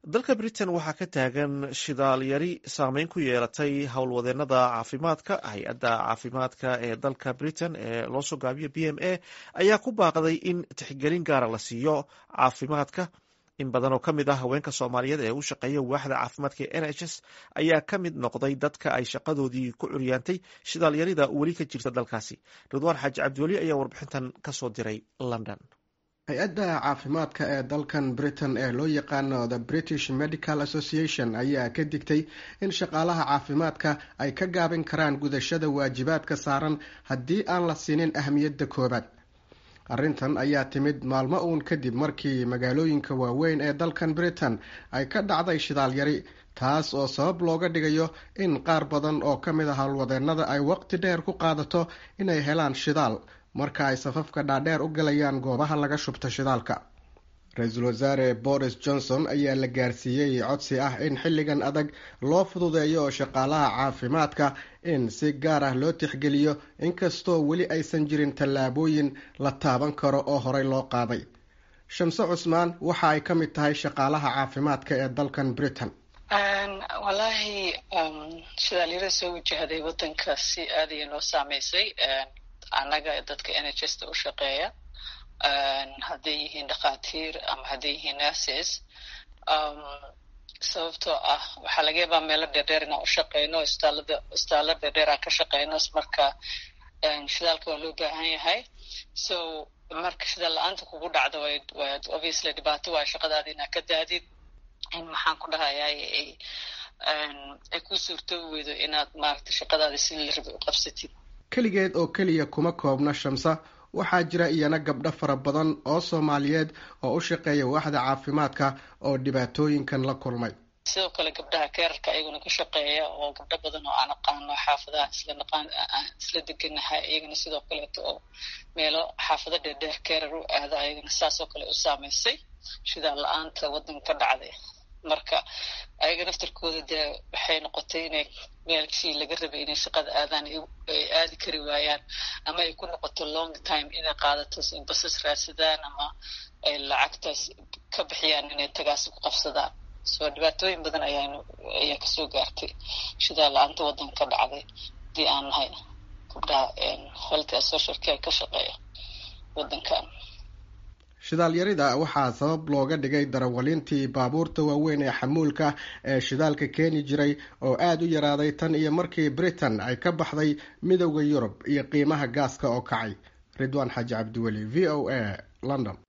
dalka britain waxaa ka taagan shidaal yari saameyn ku yeelatay howlwadeenada caafimaadka hay-adda caafimaadka ee dalka britain ee loo soo gaabiyo b m a ayaa ku baaqday in tixgelin gaara la siiyo caafimaadka in badan oo ka mid ah haweenka soomaaliyeed ee u shaqeeya waaxda caafimaadka ee n h s ayaa ka mid noqday dadka ay shaqadoodii ku curyaantay shidaalyarida weli ka jirta dalkaasi ridwaan xaaji cabdiweli ayaa warbixintan kasoo diray london hay-adda caafimaadka ee dalkan britain ee loo yaqaano the british medical association ayaa ka digtay in shaqaalaha caafimaadka ay ka gaabin karaan gudashada waajibaadka saaran haddii aan la siinin ahmiyadda koobaad arrintan ayaa timid maalmo uun kadib markii magaalooyinka waaweyn ee dalkan britain ay ka dhacday shidaal yari taas oo sabab looga dhigayo in qaar badan oo ka mid a howlwadeenada ay waqti dheer ku qaadato inay helaan shidaal marka ay safafka dhaadheer u galayaan goobaha laga shubto shidaalka ra-iisul wasaare boris johnson ayaa la gaarsiiyey codsi ah in xilligan adag loo fududeeyo shaqaalaha caafimaadka in si gaar ah loo tixgeliyo inkastoo weli aysan jirin tallaabooyin la taaban karo oo horey loo qaaday shamse cusmaan waxa ay ka mid tahay shaqaalaha caafimaadka ee dalkan britain wallaahi shidaalyara soo wajahday wadanka si aad ayay noo saameysay annaga dadka n h s ta u shaqeeya hadday yihiin dhakhaatiir ama hadday yihiin nurses sababtoo ah waxaa laga yaabaa meelo dheerdheer inaan u shaqeyno istaalada istaalo dheerdheer aan ka shaqeyno marka shidaalka waa loo baahan yahay so marka shidaal la-aanta kugu dhacdo waa obviously dhibaato waa shaqadaada inaad ka daadid in maxaan ku dhahayaa ay ku suurtoobi weydo inaad maaragta shaqadaada si la rabi u qabsatid keligeed oo keliya kuma koobna shamsa waxaa jira iyana gabdho fara badan oo soomaaliyeed oo u shaqeeya waaxda caafimaadka oo dhibaatooyinkan la kulmay sidoo kale gabdhaha keerarka ayaguna ka shaqeeya oo gabdho badan oo aan aqaano xaafadaha isla naqaan isla deganahay iyagana sidoo kaleeto oo meelo xaafado dheerdheer keerar u aada ayagana saasoo kale u saameysay shidaal la-aanta wadanka ka dhacday marka ayaga naftarkooda dee waxay noqotay inay meelkii laga rabay inay shaqada aadaan ay aadi kari waayaan ama ay ku noqoto long time inay qaadato basas raadsadaan ama ay lacagtaas ka bixiyaan inay tagaasi ku qabsadaan so dhibaatooyin badan ayaa ayaa kasoo gaartay shidaa la-aanta wadanka ka dhacday hadii aan nahay gabdhaha health social care ka shaqeeya wadankan shidaalyarida waxaa sabab looga dhigay darawaliintii baabuurta waaweyn ee xamuulka ee shidaalka keeni jiray oo aada u yaraaday tan iyo markii britain ay ka baxday midowda yurub iyo qiimaha gaaska oo kacay ridwaan xaaji cabdiweli v o a london